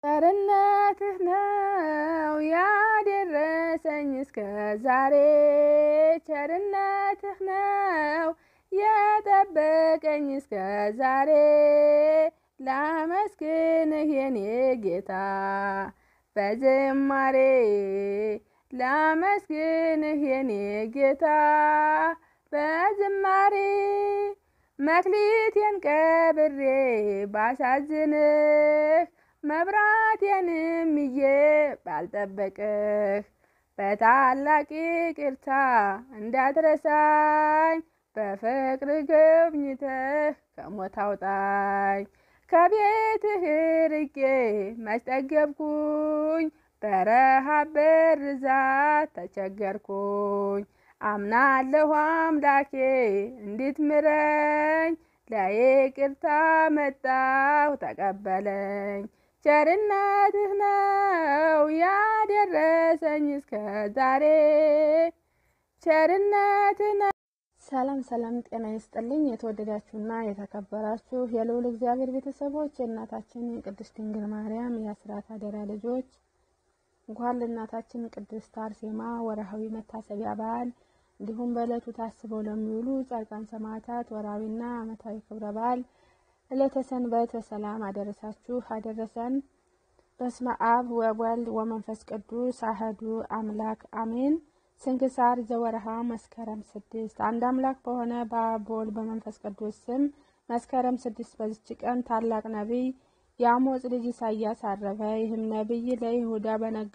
ቸርነትህ ነው ያደረሰኝ እስከ ዛሬ ቸርነትህ ነው የጠበቀኝ እስከ ዛሬ ላመስግንህ የኔ ጌታ በዝማሬ ላመስግንህ የኔ ጌታ በዝማሬ መክሊቴን ቀብሬ ባሳዝንህ መብራቴንም ይዤ ባልጠበቅህ በታላቅ ይቅርታ እንዳትረሳኝ በፍቅር ጎብኝተህ ከሞት አውጣኝ። ከቤትህ ርቄ መች ጠገብኩኝ፣ በረሃብ በርዛት ተቸገርኩኝ። አምናለሁ አምላኬ እንድትምረኝ፣ ለይቅርታ መጣሁ ተቀበለኝ። ቸርነትህ ነው ያደረሰኝ እስከ ዛሬ ቸርነትህ ነው። ሰላም ሰላም፣ ጤና ይስጥልኝ። የተወደዳችሁና የተከበራችሁ የልዑል እግዚአብሔር ቤተሰቦች የእናታችን ቅድስት ድንግል ማርያም የአስራት አደራ ልጆች እንኳን ለእናታችን ቅድስት አርሴማ ወርሃዊ መታሰቢያ በዓል እንዲሁም በዕለቱ ታስበው ለሚውሉ ጻድቃን ሰማዕታት ወርሃዊና ዓመታዊ ክብረ በዓል ዕለተ ሰንበት በሰላም አደረሳችሁ አደረሰን። በስመ አብ ወወልድ ወመንፈስ ቅዱስ አህዱ አምላክ አሜን። ስንክሳር ዘወርሃ መስከረም ስድስት አንድ አምላክ በሆነ በአብ በወልድ በመንፈስ ቅዱስ ስም መስከረም ስድስት በዚች ቀን ታላቅ ነቢይ የአሞጽ ልጅ ኢሳያስ አረፈ። ይህም ነቢይ ለይሁዳ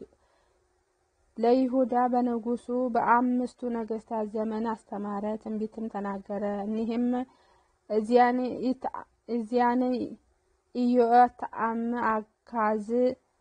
ለይሁዳ በንጉሱ በአምስቱ ነገስታት ዘመን አስተማረ፣ ትንቢትም ተናገረ። እኒህም እዚያን ኢዮአታም፣ አካዝ፣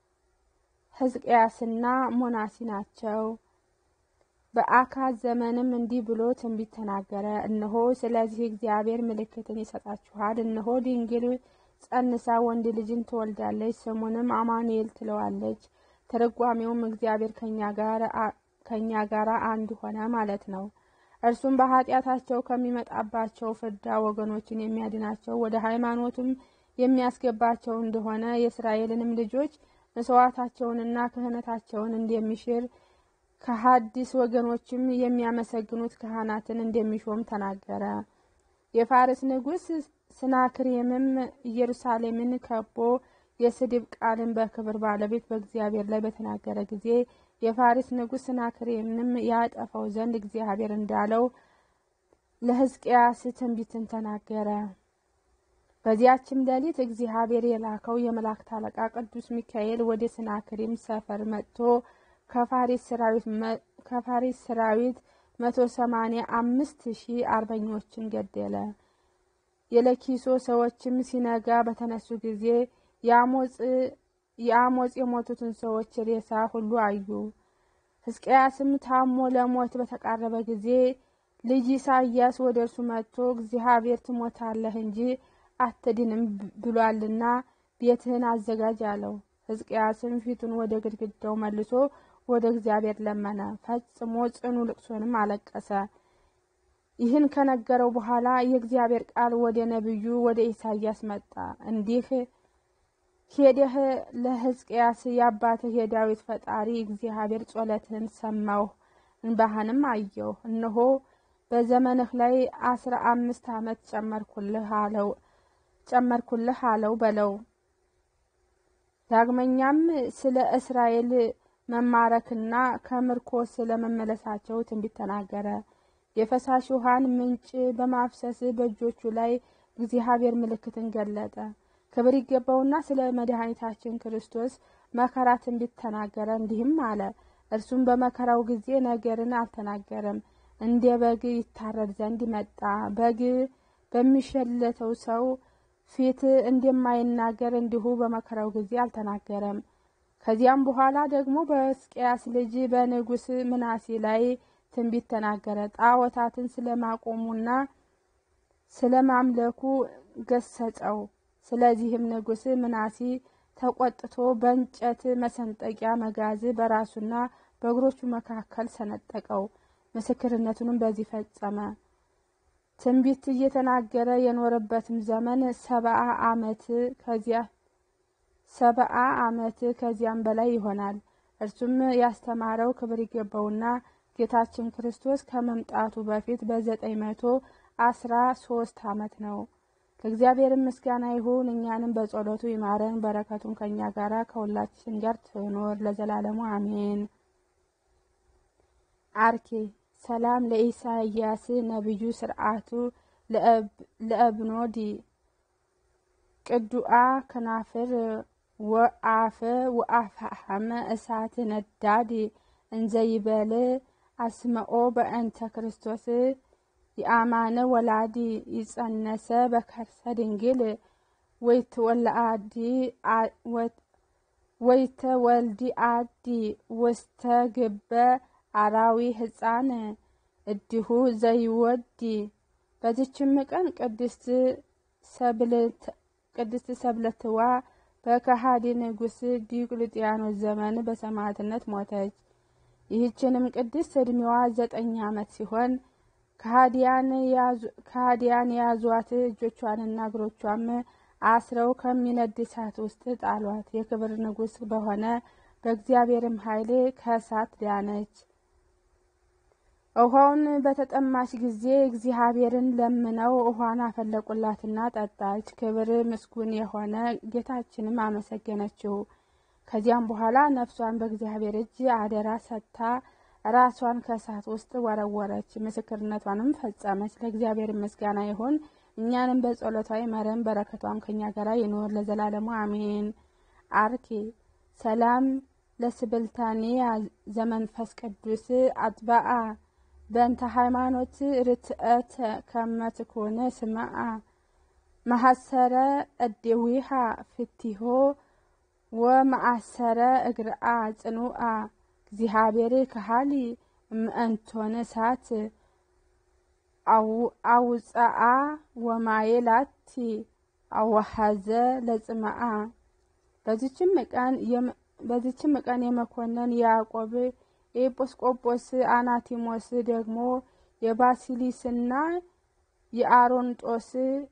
ሕዝቅያስና ሞናሲ ናቸው። በአካዝ ዘመንም እንዲህ ብሎ ትንቢት ተናገረ። እነሆ ስለዚህ እግዚአብሔር ምልክትን ይሰጣችኋል። እነሆ ድንግል ጸንሳ ወንድ ልጅን ትወልዳለች፣ ስሙንም አማኑኤል ትለዋለች። ትርጓሜውም እግዚአብሔር ከእኛ ጋር አንድ ሆነ ማለት ነው። እርሱም በኃጢአታቸው ከሚመጣባቸው ፍዳ ወገኖችን የሚያድናቸው ወደ ሃይማኖቱም የሚያስገባቸው እንደሆነ የእስራኤልንም ልጆች መስዋዕታቸውንና ክህነታቸውን እንደሚሽር ከሀዲስ ወገኖችም የሚያመሰግኑት ካህናትን እንደሚሾም ተናገረ። የፋርስ ንጉሥ ስናክሬምም ኢየሩሳሌምን ከቦ የስድብ ቃልን በክብር ባለቤት በእግዚአብሔር ላይ በተናገረ ጊዜ የፋሪስ ንጉሥ ስናክሬምንም ያጠፋው ዘንድ እግዚአብሔር እንዳለው ለሕዝቅያስ ትንቢትን ተናገረ። በዚያችም ሌሊት እግዚአብሔር የላከው የመላእክት አለቃ ቅዱስ ሚካኤል ወደ ስናክሬም ሰፈር መጥቶ ከፋሪስ ሰራዊት መቶ ሰማኒያ አምስት ሺህ አርበኞችን ገደለ። የለኪሶ ሰዎችም ሲነጋ በተነሱ ጊዜ የአሞጽ የሞቱትን ሰዎች ሬሳ ሁሉ አዩ። ሕዝቅያስም ታሞ ለሞት በተቃረበ ጊዜ ልጅ ኢሳያስ ወደ እርሱ መጥቶ እግዚአብሔር ትሞታለህ እንጂ አትድንም ብሏልና ቤትህን አዘጋጅ አለው። ሕዝቅያስም ፊቱን ወደ ግድግዳው መልሶ ወደ እግዚአብሔር ለመነ፣ ፈጽሞ ጽኑ ልቅሶንም አለቀሰ። ይህን ከነገረው በኋላ የእግዚአብሔር ቃል ወደ ነቢዩ ወደ ኢሳያስ መጣ፣ እንዲህ ሄደህ ለሕዝቅያስ የአባትህ የዳዊት ፈጣሪ እግዚአብሔር ጸሎትህን ሰማሁ፣ እንባህንም አየሁ። እነሆ በዘመንህ ላይ አስራ አምስት ዓመት ጨመርኩልህ አለው ጨመርኩልህ አለው በለው። ዳግመኛም ስለ እስራኤል መማረክና ከምርኮ ስለ መመለሳቸው ትንቢት ተናገረ። የፈሳሽ ውሃን ምንጭ በማፍሰስ በእጆቹ ላይ እግዚአብሔር ምልክትን ገለጠ። ክብር ይገባውና ስለ መድኃኒታችን ክርስቶስ መከራ ትንቢት ተናገረ። እንዲህም አለ። እርሱም በመከራው ጊዜ ነገርን አልተናገረም፣ እንደ በግ ይታረድ ዘንድ መጣ። በግ በሚሸለተው ሰው ፊት እንደማይናገር እንዲሁ በመከራው ጊዜ አልተናገረም። ከዚያም በኋላ ደግሞ በሕዝቅያስ ልጅ በንጉሥ ምናሴ ላይ ትንቢት ተናገረ። ጣዖታትን ስለማቆሙና ስለማምለኩ ገሰጸው። ስለዚህም ንጉሥ ምናሴ ተቆጥቶ በእንጨት መሰንጠቂያ መጋዝ በራሱና በእግሮቹ መካከል ሰነጠቀው። ምስክርነቱንም በዚህ ፈጸመ። ትንቢት እየተናገረ የኖረበትም ዘመን ሰብአ ዓመት ከዚያ ሰብአ ዓመት ከዚያም በላይ ይሆናል። እርሱም ያስተማረው ክብር ይገባውና ጌታችን ክርስቶስ ከመምጣቱ በፊት በዘጠኝ መቶ አስራ ሶስት ዓመት ነው። ለእግዚአብሔር ምስጋና ይሁን። እኛንም በጸሎቱ ይማረን፣ በረከቱም ከእኛ ጋር ከሁላችን ጋር ትኖር ለዘላለሙ አሜን። አርኬ ሰላም ለኢሳይያስ ነቢዩ ስርዓቱ ለእብኖዲ ቅዱአ ከናፍር ወአፈ ወአፍሐመ እሳት ነዳድ እንዘይበል አስመኦ በእንተ ክርስቶስ የአማነ ወላዲ ይጸነሰ በከርሰ ድንግል ወይትወልአዲ ወይተ ወልዲ አዲ ውስተ ግበ አራዊ ህፃን እዲሁ ዘይወዲ። በዚችም ቀን ቅድስት ሰብለትዋ በከሃዲ ንጉሥ ዲዮቅልጥያኖስ ዘመን በሰማዕትነት ሞተች። ይህችንም ቅድስት ዕድሜዋ ዘጠኝ ዓመት ሲሆን ከሃዲያን የያዟት እጆቿንና እግሮቿም አስረው ከሚነድ እሳት ውስጥ ጣሏት። የክብር ንጉሥ በሆነ በእግዚአብሔርም ኃይል ከእሳት ዳነች። ውሃውን በተጠማች ጊዜ እግዚአብሔርን ለምነው ውሃን አፈለቁላትና ጠጣች። ክብር ምስጉን የሆነ ጌታችንም አመሰገነችው። ከዚያም በኋላ ነፍሷን በእግዚአብሔር እጅ አደራ ሰጥታ ራሷን ከእሳት ውስጥ ወረወረች። ምስክርነቷንም ፈጸመች። ለእግዚአብሔር ምስጋና ይሁን። እኛንም በጸሎቷ ይማረን፣ በረከቷም ከኛ ጋር ይኖር ለዘላለሙ አሜን። አርኬ ሰላም ለስብልታኔያ ዘመንፈስ ቅዱስ አጥባአ በእንተ ሃይማኖት ርትአተ ከመትኮነ ስምዓ ማሐሰረ እዴዊሃ ፍቲሆ ወማአሰረ እግርአ ጽኑአ እግዚአብሔር ከሃሊ እምእንቶነ እሳት አውፅአ ወማየላቲ አዋሃዘ ለጽምአ። በዚችም ቀን የመኮንን ያዕቆብ የኤጲስቆጶስ አናቲሞስ ደግሞ የባሲሊስና የአሮንጦስ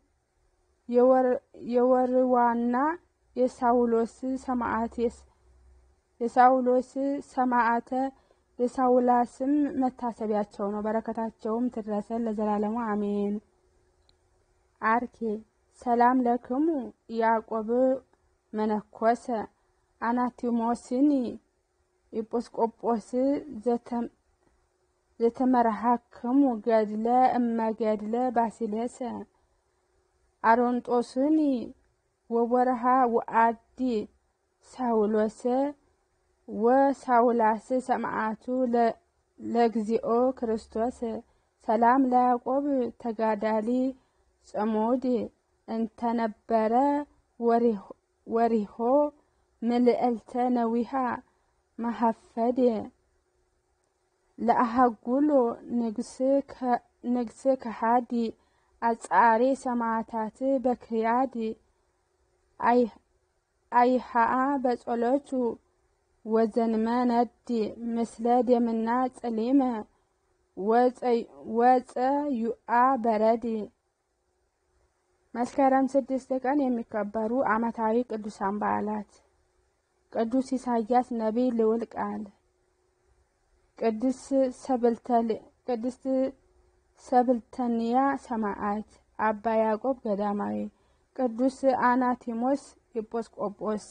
የወርዋና የሳውሎስ ሰማዕት የሳውሎስ ሰማዕተ የሳውላስም መታሰቢያቸው ነው። በረከታቸውም ትድረሰን ለዘላለሙ አሜን። አርኬ ሰላም ለክሙ ያዕቆብ መነኮሰ አናቲሞስኒ ኤጲስቆጶስ ዘተመርሃክሙ ገድለ እመገድለ ባሲለሰ አሮንጦስኒ ወወርሃ ወአዲ ሳውሎሰ ወሳውላስ ሰማዕቱ ለግዚኦ ክርስቶስ ሰላም ለያዕቆብ ተጋዳሊ ጽሙድ እንተነበረ ወሪሆ ምልዕልተ ነዊሃ መሐፈድ ለአሃጉሎ ንግስ ከሃዲ አጻሬ ሰማዕታት በክያድ አይሃአ በጸሎቱ ወዘንመ ነዲ ምስለ ደምና ጸሊመ ወፀ ዩአ በረድ። መስከረም ስድስት ቀን የሚከበሩ ዓመታዊ ቅዱሳን በዓላት ቅዱስ ኢሳያስ ነቢይ ልዑል ቃል፣ ቅድስት ሰብልተንያ ሰማዕት፣ አባ ያዕቆብ ገዳማዊ፣ ቅዱስ አናቲሞስ ኤጲስቆጶስ።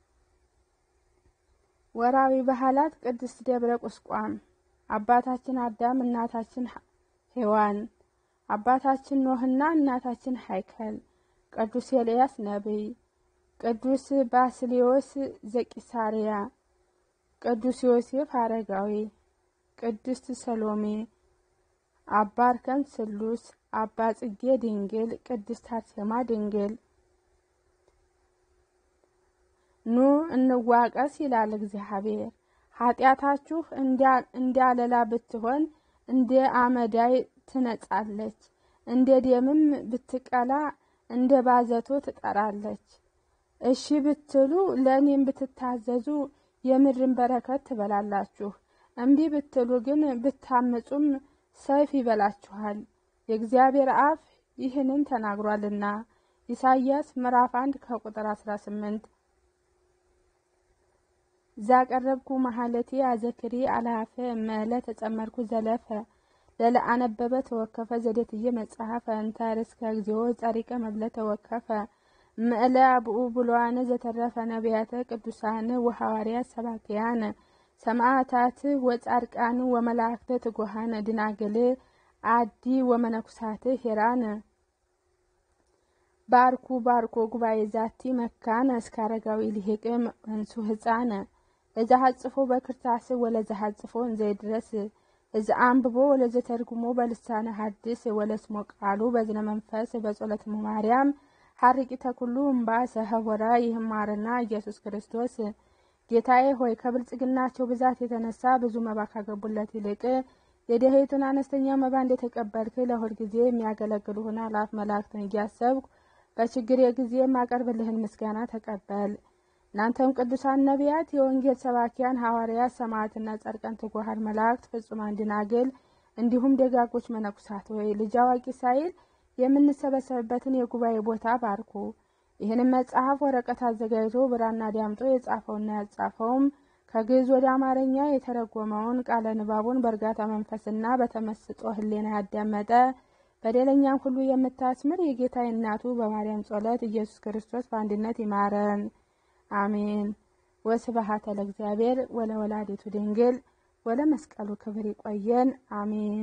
ወራዊ ባህላት ቅድስት ደብረ ቁስቋም፣ አባታችን አዳም፣ እናታችን ሔዋን፣ አባታችን ኖህና እናታችን ሀይከል፣ ቅዱስ ኤልያስ ነቢይ፣ ቅዱስ ባስልዮስ ዘቂሳርያ፣ ቅዱስ ዮሴፍ አረጋዊ፣ ቅድስት ሰሎሜ፣ አባ እርከን ስሉስ፣ አባ ጽጌ ድንግል፣ ቅድስት አርሴማ ድንግል። ኑ እንዋቀስ ይላል እግዚአብሔር። ኃጢአታችሁ እንዳለላ ብትሆን እንደ አመዳይ ትነጻለች፣ እንደ ደምም ብትቀላ እንደ ባዘቶ ትጠራለች። እሺ ብትሉ ለእኔም ብትታዘዙ የምድርን በረከት ትበላላችሁ። እምቢ ብትሉ ግን ብታምፁም ሰይፍ ይበላችኋል። የእግዚአብሔር አፍ ይህንን ተናግሯልና። ኢሳይያስ ምዕራፍ አንድ ከቁጥር አስራ ስምንት ዛቀረብኩ መሀለቴ አዘክሪ አልሃፈ መለ ተጸመርኩ ዘለፈ ለለአነበበ ተወከፈ ዘዴትየ መጽሐፈ እንተ ርእስከ እግዚኦ ጸሪቀ መብለ ተወከፈ ምእለ አብኡ ብሉዓን ዘተረፈ ነቢያተ ቅዱሳን ወሐዋርያት ሰባክያን ሰማዕታት ወጻድቃን ወመላእክተ ትጉሃን ድናግል አዲ ወመነኩሳት ሄራን ባርኩ ባርኮ ጉባኤ ዛቲ መካነ እስከ አረጋዊ ልሂቅ እንሱ ህፃነ እዛ ሀጽፎ በክርታስ ወለዛ ሀጽፎ እንዘይድረስ እዚ አንብቦ ወለዘ ተርጉሞ በልሳነ ሐዲስ ወለስሞ ቃሉ በዝነ መንፈስ በጸሎት ማርያም ሀርቂተ ኩሉ እምባ ሰሀወራ ይህማርና ኢየሱስ ክርስቶስ ጌታዬ ሆይ ከብልጽግናቸው ብዛት የተነሳ ብዙ መባ ካገቡለት ይልቅ የደሄቱን አነስተኛ መባ እንደተቀበልክ ለሁል ጊዜ የሚያገለግሉህን አላፍ መላእክትን እያሰብኩ በችግር ጊዜ የማቀርብልህን ምስጋና ተቀበል። እናንተም ቅዱሳን ነቢያት፣ የወንጌል ሰባኪያን ሐዋርያት፣ ሰማዕትና ጻድቃን፣ ትጉሃን መላእክት፣ ፍጹማን ደናግል እንዲሁም ደጋጎች መነኩሳት ሆይ ልጅ አዋቂ ሳይል የምንሰበሰብበትን የጉባኤ ቦታ ባርኩ። ይህንም መጽሐፍ ወረቀት አዘጋጅቶ ብራና ዳምጦ የጻፈውና ያጻፈውም ከግዕዝ ወደ አማርኛ የተረጎመውን ቃለ ንባቡን በእርጋታ መንፈስና በተመስጦ ሕሊና ያዳመጠ በደለኛም ሁሉ የምታስምር የጌታ እናቱ በማርያም ጸሎት ኢየሱስ ክርስቶስ በአንድነት ይማረን፣ አሜን። ወስብሐት ለእግዚአብሔር ወለወላዲቱ ድንግል ወለመስቀሉ ክብር ይቆየን፣ አሜን።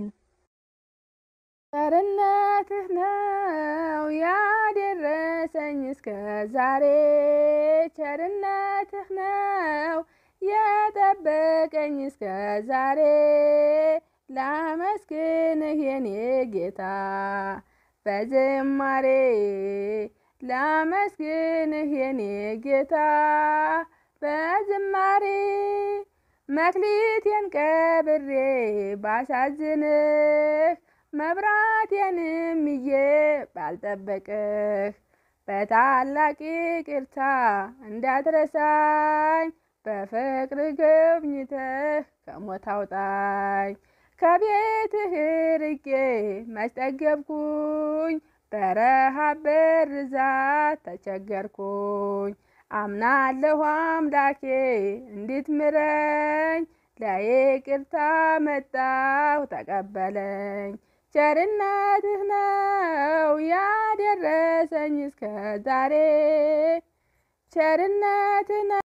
ቸርነትህ ነው ያደረሰኝ እስከ ዛሬ፣ ቸርነትህ ነው የጠበቀኝ እስከ ዛሬ። ላመስግንህ የኔ ጌታ በዝማሬ፣ ላመስግንህ የኔ ጌታ በዝማሬ። መክሊቴን ቀብሬ ባሳዝንህ መብራቴንም ይዤ ባልጠበቅህ በታላቅ ይቅርታ እንዳትረሳኝ በፍቅር ጎብኝተህ ከሞት አውጣኝ። ከቤትህ ርቄ መች ጠገብኩኝ፣ በረሃብ በርዛት ተቸገርኩኝ። አምናለሁ አምላኬ እንድትምረኝ፣ ለይቅርታ መጣሁ ተቀበለኝ። ቸርነትህ ነው ያደረሰኝ እስከ ዛሬ ቸርነትህ